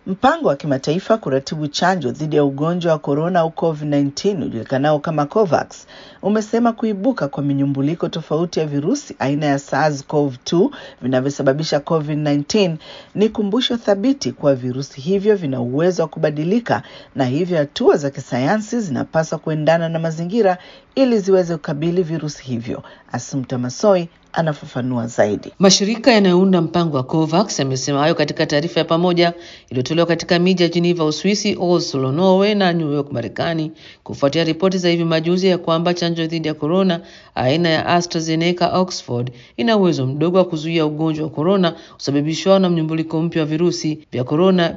Mpango wa kimataifa kuratibu chanjo dhidi ya ugonjwa wa korona au COVID-19 ujulikanao kama COVAX umesema kuibuka kwa minyumbuliko tofauti ya virusi aina ya SARS-CoV-2 vinavyosababisha COVID-19 ni kumbusho thabiti kuwa virusi hivyo vina uwezo wa kubadilika na hivyo hatua za kisayansi zinapaswa kuendana na mazingira ili ziweze kukabili virusi hivyo. Asumta Masoi anafafanua zaidi. Mashirika yanayounda mpango wa COVAX yamesema hayo katika taarifa ya pamoja iliyotolewa katika miji ya Geneva, Uswisi, Oslo, Norway na New York, Marekani, kufuatia ripoti za hivi majuzi ya kwamba chanjo dhidi ya korona aina ya AstraZeneca Oxford ina uwezo mdogo wa kuzuia ugonjwa wa korona usababishwao na mnyumbuliko mpya wa virusi vya korona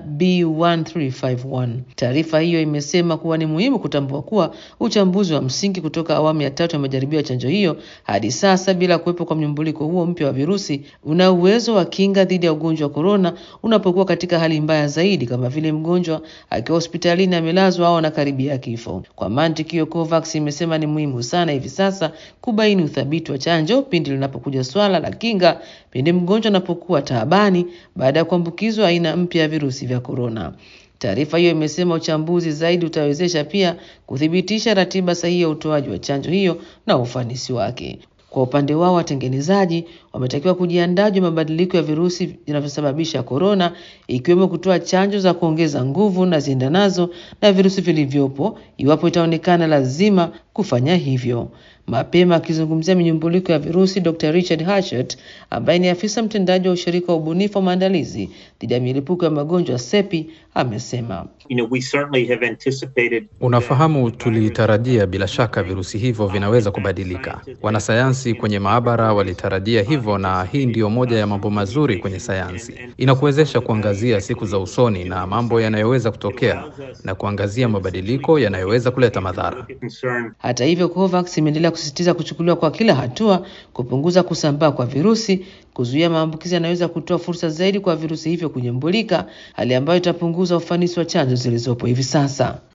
B1351. Taarifa hiyo imesema kuwa ni muhimu kutambua kuwa uchambuzi wa msingi kutoka awamu ya tatu ya majaribio ya chanjo hiyo hadi sasa bila kuwepo kwa mnyumbuliko huo mpya wa virusi una uwezo wa kinga dhidi ya ugonjwa wa korona unapokuwa katika hali mbaya zaidi, kama vile mgonjwa akiwa hospitalini amelazwa au anakaribia kifo. Kwa mantiki hiyo, COVAX imesema ni muhimu sana hivi sasa kubaini uthabiti wa chanjo pindi linapokuja swala la kinga pindi mgonjwa anapokuwa taabani baada ya kuambukizwa aina mpya ya virusi vya korona. Taarifa hiyo imesema uchambuzi zaidi utawezesha pia kuthibitisha ratiba sahihi ya utoaji wa chanjo hiyo na ufanisi wake. Kwa upande wao watengenezaji wametakiwa kujiandaa juu mabadiliko ya virusi vinavyosababisha korona, ikiwemo kutoa chanjo za kuongeza nguvu na ziendanazo na virusi vilivyopo iwapo itaonekana lazima kufanya hivyo. Mapema akizungumzia minyumbuliko ya virusi, Dr. Richard Hatchett ambaye ni afisa mtendaji wa ushirika wa ubunifu wa maandalizi dhidi ya milipuko ya magonjwa SEPI amesema You know, we certainly have anticipated Unafahamu, tulitarajia bila shaka virusi hivyo vinaweza kubadilika. Wanasayansi kwenye maabara walitarajia hivyo, na hii ndiyo moja ya mambo mazuri kwenye sayansi. Inakuwezesha kuangazia siku za usoni na mambo yanayoweza kutokea na kuangazia mabadiliko yanayoweza kuleta madhara. concern Hata hivyo, COVAX imeendelea kusisitiza kuchukuliwa kwa kila hatua kupunguza kusambaa kwa virusi, kuzuia maambukizi yanayoweza kutoa fursa zaidi kwa virusi hivyo kunyumbulika, hali ambayo itapunguza ufanisi wa chanjo zilizopo hivi sasa.